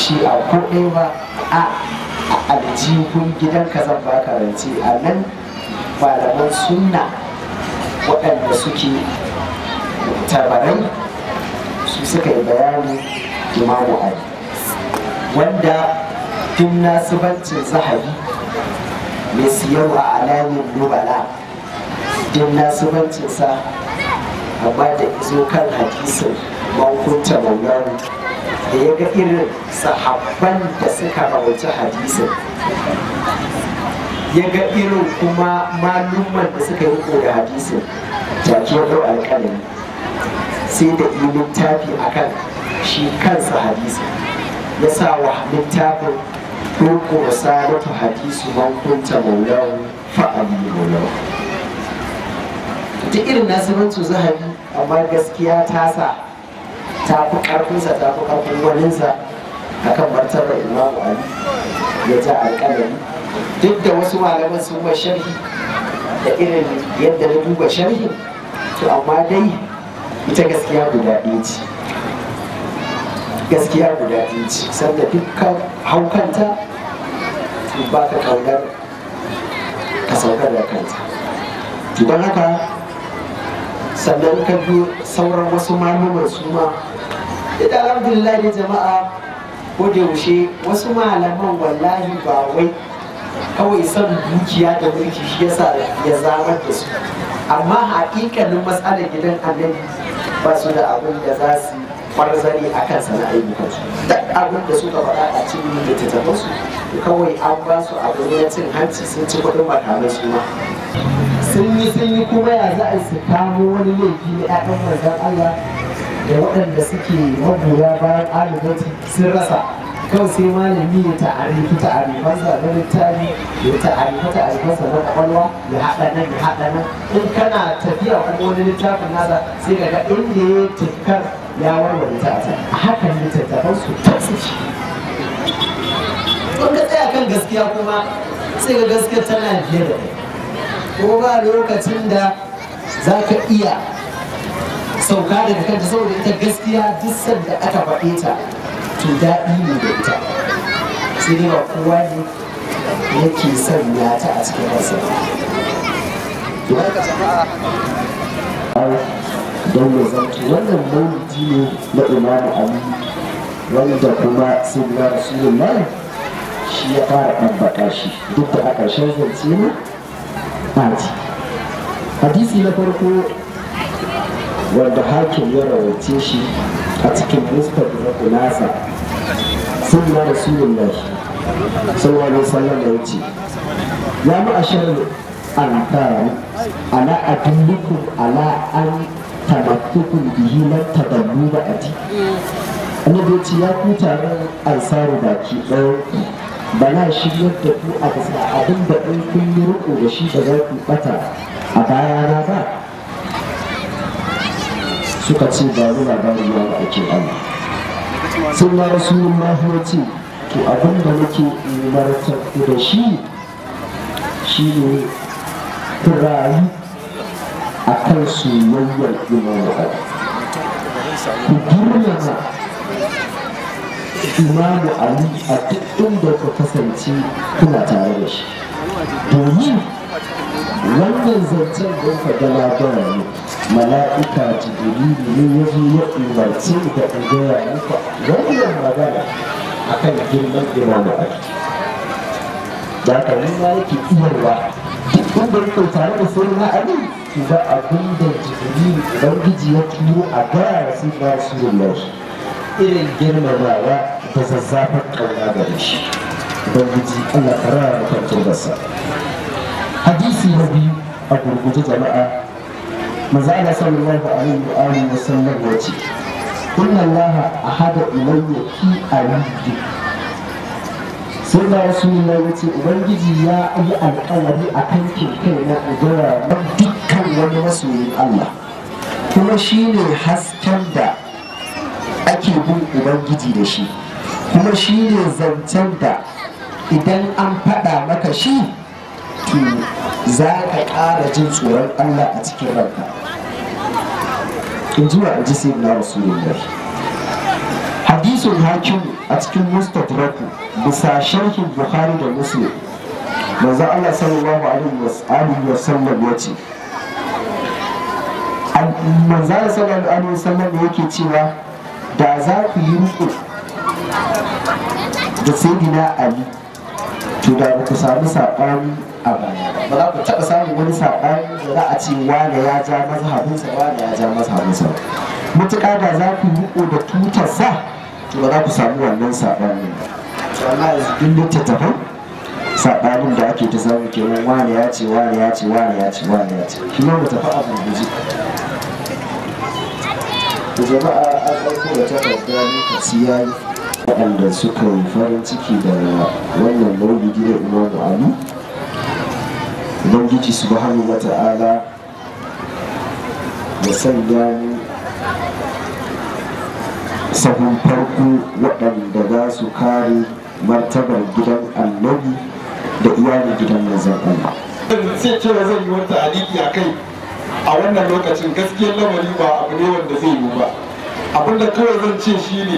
shi a ko ɗaya ba a aljihun gidanka zan baka rance a nan malaman sunna waɗanda suke tabarai su suka yi bayani imamu ali wanda tun nasibancin zahabi mai siyarwa a alamin nubala tun nasibancinsa amma da izo kan hadisin mankunta maulana da ya ga irin sahabban da suka rawaci hadisin ya ga irin kuma malumman da suka yi da hadisin jaki ya ɗau alƙalami sai da yi littafi akan shi kansa hadisin ya sa wa littafin ɗauko wa salatu hadisu man kunta maulahu fa'ali maulahu ta irin nasibancu zahabi amma gaskiya ta sa ta fi ƙarfinsa ta fi ƙarfin waninsa akan martaba imamu ali ya ja alƙalami duk da wasu malaman sun wa sharhi da irin yadda na duba sharhin to amma dai ita gaskiya guda ɗaya ce gaskiya guda ɗaya ce sanda dukkan haukanta to ba ka ƙaunar ka saukar da kanta don haka sannan ka biyo sauran wasu malaman su ma da alhamdulillah ne jama'a ko da yaushe wasu malaman wallahi ba wai kawai son dukiya da mulki shi yasa ya zamar da su amma haƙiƙanin matsalar gidan annabi ba su da abin da za su kwarzari a kan sana'ar su duk abin da suka faɗa a cikin littattafan su kawai an ba su abu ne na cin hanci sun ci kuɗin makamai su ma sun yi sun yi kuma ya za a su kamo wani laifi na 'ya'yan manzon Allah da waɗanda suke magoya bayan alibati sun rasa kawai sai malami ya ta'arifi ta'arifansa na littafi ya ta'arifa ta'arifansa na kwakwalwa ya haɗa nan ya haɗa nan in kana tafiya kuma wani littafin nasa sai ka ga inda ya tukar ya warware ta a hakan littattafan su ta ce in ka tsaya kan gaskiya kuma sai ga gaskiya tana biye da kai kuma ba lokacin da za ka iya sauka daga kanta saboda ita gaskiya duk sanda aka faɗe ta to daɗi ne da ita sai dai ba kowa ne yake sanya ta a cikin rasa don ya zanto wannan maulidi ne na imamu ali wanda kuma sirra rasulullahi shi ya fara ɗabbaka shi duk da a ƙarshen zance ne ɓaci hadisi na farko wanda hakim ya rawace shi a cikin fuskar da nasa sun na rasulullah sallallahu alaihi wasallam ya wuce ya mu ashar ansar ala adullukum ala an tamattukum bihi lan tadallu da ati annabi ya ce ya ku taron ansaru baki ɗaya bana shiryar da ku a bisa abin da in kun yi riko da shi da za ku bata a bayana ba suka ce ba mu labari ya ba ake Allah sun na rasulullah ya ce to abin da nake umartar ku da shi shi ne ku rayu a kan soyayyar imamu Ali ku girmama imamu Ali a duk inda ku kasance kuna tare da shi domin wannan zancen don ka ga labara ne mala'ika jibrilu ne ya zo ya umarci da in gaya muku wannan magana akan girman imamu ali da ka nuna yake iyarwa duk wanda yake tare da sai na ali to ba abin da jibrilu ubangiji ya turo a gaya wa sai na rasulullahi irin girmamawa da zazzafar kauna gare shi ubangiji allah ka rara mutum basa hadisi na biyu a gurguje jama'a maza Allah sallallahu alaihi wa alihi wa sallam ya ce inna Allah ahada ilayya fi alidi sai da rasulullah ya ce ubangiji ya yi alƙawari a kan kai na ugura na dukkan wani masoyin Allah kuma shi ne hasken da ake bin ubangiji da shi kuma shi ne zancen da idan an faɗa maka shi to za ka ƙara jin tsoron Allah a cikin ranka in ji wa ji sai na rasulullah hadisun hakim a cikin mustadraku bisa sharhin bukhari da muslim manzo Allah sallallahu alaihi wa sallam ya ce manzo Allah sallallahu alaihi wa sallam yake cewa da za ku yi riko da sayyidina ali to da ba ku samu saɓani a baya ba za ku taɓa samun wani saɓani da za a ce wane ya ja mazhabinsa wane ya ja mazhabinsa mutuƙa da za ku yi riko da tutarsa to ba za ku samu wannan saɓanin ba amma yanzu duk littattafan saɓanin da ake ta samu kenan wane ya ce wane ya ce wane ya ce wane ya ce shi ma mu tafi a gurguje da jama'a an ɗauko da takarda lokaci ya yi waɗanda suka yi farin ciki da wannan maulidi da imamu ali ubangiji subhanahu wa ta'ala ya sanya mu sahun farko waɗanda za su kare martabar gidan annabi da iyalin gidan manzon Allah. sai cewa zan yi wata aliki a kai a wannan lokacin gaskiyar lamari ba abu ne wanda zai yi ba abinda kawai zan ce shi ne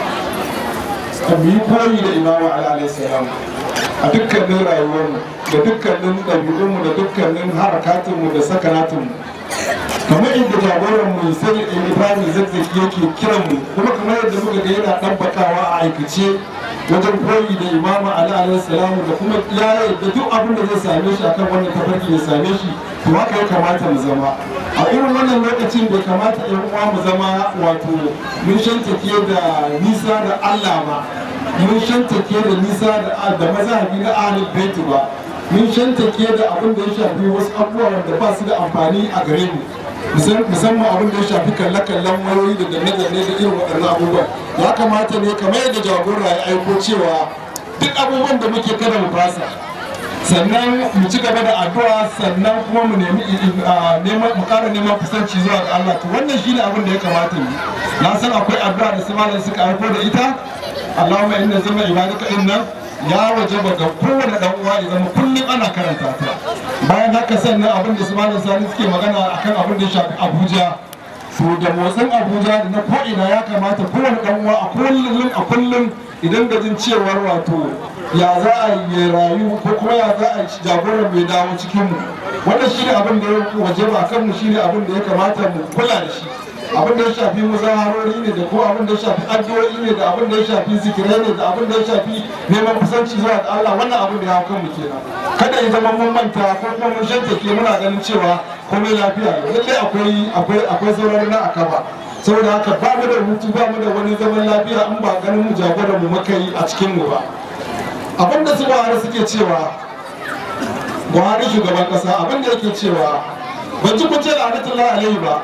mu yi koyi da imamu alaihi salam a dukkanin rayuwarmu da dukkanin ɗabi'unmu da dukkanin harakatinmu da sakanatinmu kamar inda jagoran mu sai ibrahim zazzaki yake kiran mu kuma kamar yadda muka ga yana ɗabbakawa a aikace wajen koyi da imamu ali alaihi salam da kuma ya yadda duk abin da zai same shi akan wannan tafarki ya same shi to haka ya kamata mu zama a irin wannan lokacin bai kamata yan uwa mu zama wato mun shantake da nisa da Allah ba mun shantake da nisa da da mazhabi na ahlul bait ba mun shantake da abin da ya shafi wasu abubuwa da ba su da amfani a gare mu musamman abin da ya shafi kalle-kallen wayoyi da danne-danne da irin waɗannan abubuwan ya kamata ne kamar yadda jagora ya aiko cewa duk abubuwan da muke kada mu fasa sannan mu ci gaba da addu'a sannan kuma mu nemi neman mu ƙara neman kusanci zuwa ga Allah to wannan shine abin da ya kamata mu na san akwai addu'a da su malam suka aiko da ita Allahumma inna zama ibadaka inna ya wajaba ga kowane dan uwa ya zama kullum ana karanta ta bayan haka sannan abin da su malam sani suke magana akan abin da ya shafi Abuja to da motsin Abuja da na ko'ina ya kamata kowane dan uwa a kullum a kullum idan da jin cewar wato ya za a yi rayu ko kuma ya za a jagoran mai dawo cikin mu wannan shine abin da ya waje ba kan mu shine abin da ya kamata mu kula da shi abin da ya shafi muzaharori ne da ko abin da ya shafi addu'o'i ne da abin da ya shafi zikirai ne da abin da ya shafi neman kusanci zuwa ga Allah wannan abin da ya hau kanmu kenan kada ya zama mun manta ko kuma mun shantake muna ganin cewa komai lafiya ne lallai akwai akwai akwai saurari na akaba saboda haka ba mu da hutu ba mu da wani zaman lafiya in ba ganin mu jagoran mu muka yi a cikin mu ba abin da su Buhari suke cewa Buhari shugaban kasa abin da yake cewa ban ji kun ce la'anatullahi alaihi ba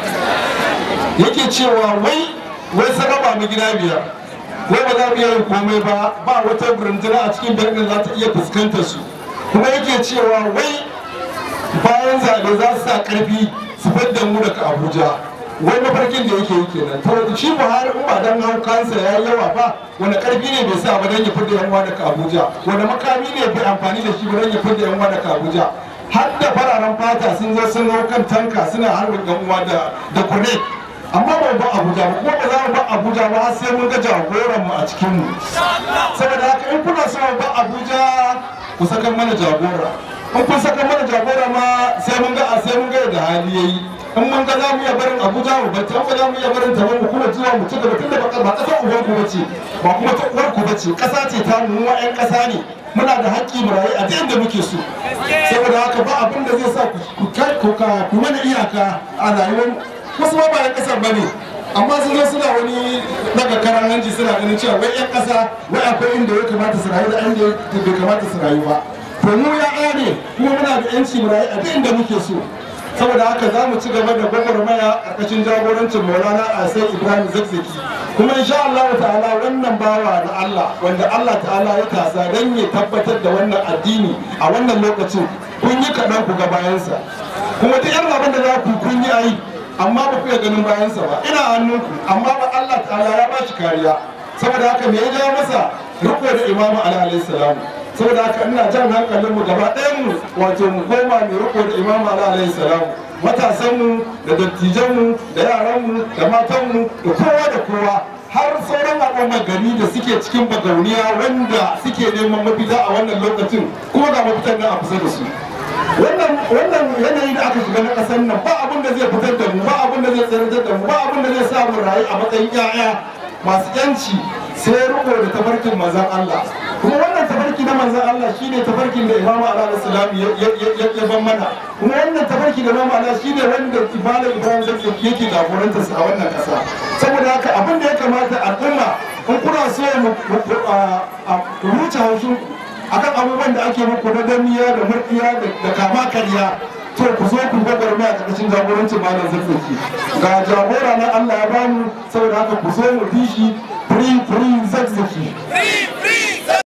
yake cewa wai wai saraba mu gida biyar wai ba za mu iya yin komai ba ba wata burundura a cikin birnin za ta iya fuskantar su kuma yake cewa wai bayan zaɓe za su sa ƙarfi su fadda mu daga abuja wai mafarkin da yake yi kenan to shi buhari in ba dan hau kansa ya yi yawa ba wani ƙarfi ne bai sa ba dan ya fidda yan uwa daga abuja wani makami ne bai amfani da shi ba dan ya fidda yan uwa daga abuja har da fararen fata sun zo sun hau kan tanka suna harbin yan uwa da da kune amma ba ba abuja ba kuma ba za mu ba abuja ba har sai mun ga jagoran mu a cikin mu saboda haka in kuna so ba abuja ku saka mana jagora in kun saka mana jagora ma sai mun ga sai mun ga da hali yayi in mun ga za mu iya barin abuja mu bata ba za mu iya barin ta mu kuma zuwa mu ci gaba tunda ba ba kasar uban ku bace ba kuma ta uwar ku bace kasa ce ta mu wa ƴan kasa ne muna da haƙƙi mu rayu a duk inda muke so saboda haka ba abin da zai sa ku kai ku ka ku mana iyaka a rayuwar wasu ma ba ƴan kasar bane amma sun zo suna wani daga karan hanci suna ganin cewa wai ƴan kasa wai akwai inda ya kamata su rayu da inda bai kamata su rayu ba to mu ya ne kuma muna da yanci mu rayu a duk inda muke so saboda haka za mu ci gaba da gwagwarmaya a ƙarƙashin jagorancin maulana a sai ibrahim zakzaki kuma insha Allah ta'ala wannan bawa da Allah wanda Allah ta'ala ya tasa don ya tabbatar da wannan addini a wannan lokacin kun yi kaɗan ku ga bayansa kuma duk yan abin da za ku kun yi ayi amma ba ku iya ganin bayansa ba ina hannunku amma ba Allah ta'ala ya ba shi kariya saboda haka me ya ja masa riko da imamu alaihi salam saboda haka ina jan hankalinmu gaba ɗayanmu wato mu koma mai riko da imamu alaihi salam matasanmu da dattijanmu da yaranmu da matanmu da kowa da kowa har sauran al'ummar gari da suke cikin bagauniya wanda suke neman mafita a wannan lokacin kuma ga mafitan nan a kusa da su wannan wannan yanayi da aka shiga na ƙasar nan ba abin da zai fitar da mu ba abin da zai tsiratar da mu ba abin da zai sa mu rayu a matsayin 'ya'ya masu yanci sai riko da tafarkin manzan Allah kuma wannan tafarki na manzan Allah shine tafarkin da Imam Ali salam ya ban mana kuma wannan tafarki da Imam Ali shine wanda Malam Ibrahim Zakzaki yake jagoranta a wannan kasa saboda haka abin da ya kamata al'umma in kuna so mu ruce haushin akan abubuwan da ake muku na damiya da murkiya da kama karya to ku zo ku gabar mai a ƙarƙashin jagorancin malam zazzaki ga jagora na Allah ya bamu saboda haka ku zo mu bi shi free free zazzaki